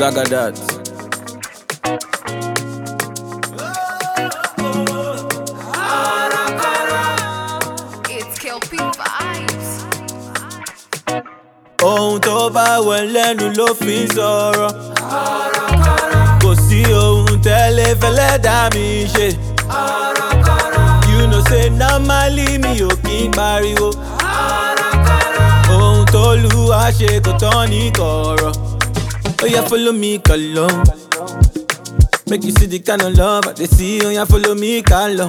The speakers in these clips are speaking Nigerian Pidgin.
Zagadat. It's Kelpie Vibes. Ohun tó bá wẹ̀ lẹ́nu ló fi ń sọ̀rọ̀. Kò sí ohun tẹ́lẹ̀ fẹ́lẹ́ dá mi ṣe. You know say normally mi ò kí ń pariwo. Ohun tó lu wá ṣe kò tán ní kọ̀rọ̀. Ó yá follow me kọ̀lọ́. Make you see the kind of love I dey see. Ó yá follow me kálọ̀.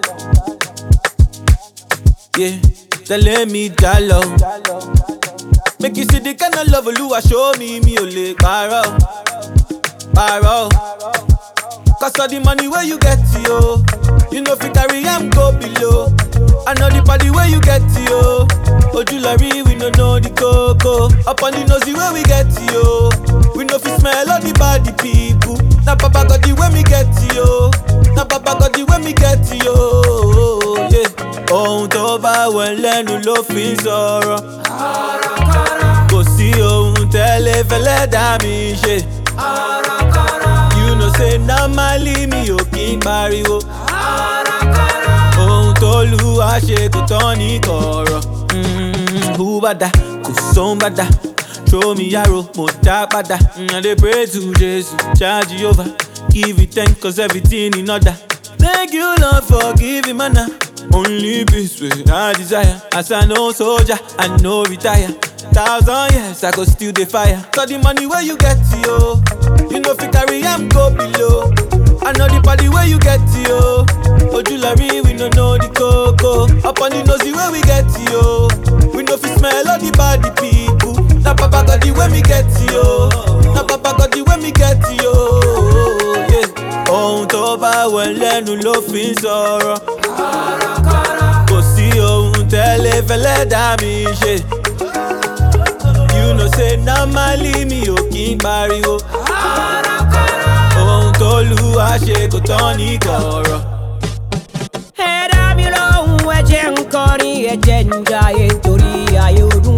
Yeah, tẹ̀lé mi jálọ. Make you see the kind of love Olúwa show me, mi ò lè parọ́. Parọ́. Cause all the money where you get yo, you know fit carry am go below. I know the party where you get yo. Ojúlọrí we no know the koko. Up on the nosy where we get yo. We no fit smell all the bad people. Na Baba God the way me get yo. Na Baba God the way me get yo. Yeah. Ohun tó bá wẹ̀ lẹ́nu ló fi ń sọ̀rọ̀. Kò sí ohun tẹ́lẹ̀ fẹ́lẹ́ dá mi ṣe. You know say normally mi ò kí ń pariwo. Ohun tó lu wá ṣe kò tán ní kọ̀rọ̀. Mm, Who bada kò sóhun bada. Throw me arrow, mo dá padà. Mm, I dey pray to Jesus, charge Jehovah. Give you thanks cause everything in order. Thank you Lord for giving manna. Only peace wey I desire. As I know soldier, I no retire. Thousand years I go still dey fire. So the money where you get yo, you know fit carry am go below. I know the party where you get yo. Ojúlọrí we no know the koko. Up on the nosy where we get yo. We no fit smell all the bad people. Na Baba God the way me get yo. Na Baba God the way me get yo. Yeah. Ohun tó bá wẹ̀ lẹ́nu ló fi ń sọ̀rọ̀. Kò sí ohun tẹ́lẹ̀ fẹ́lẹ́ dá mi ṣe. You know say normally mi ò kí ń pariwo. Ohun tó lu wá ṣe kò tán ní kọ̀rọ̀. ẹ̀dá mi lóhùn ẹ̀jẹ̀ ń kọrin ẹ̀jẹ̀ ń jayé torí ayé ọdún